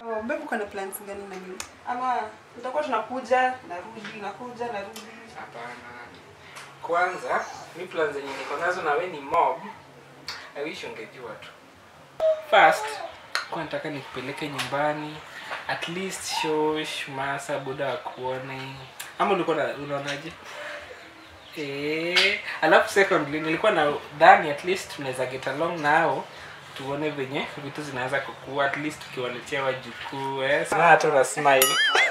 Oh, babe uko na plans gani na mimi? Ama tutakuwa tunakuja narudi nakuja narudi. Hapana. Kwanza, mi plan zenye niko nazo na we ni mob. I wish ungejua tu. First, kwa nataka nikupeleke nyumbani. At least shosh, masa, buda wakuone. Ama ulikuwa na- unaonaje? Eh, alafu secondly nilikuwa na dhani at least tunaweza get along nao tuone venye vitu zinaweza kukua at least tukiwaletea wajukuu eh. Sana hata una smile.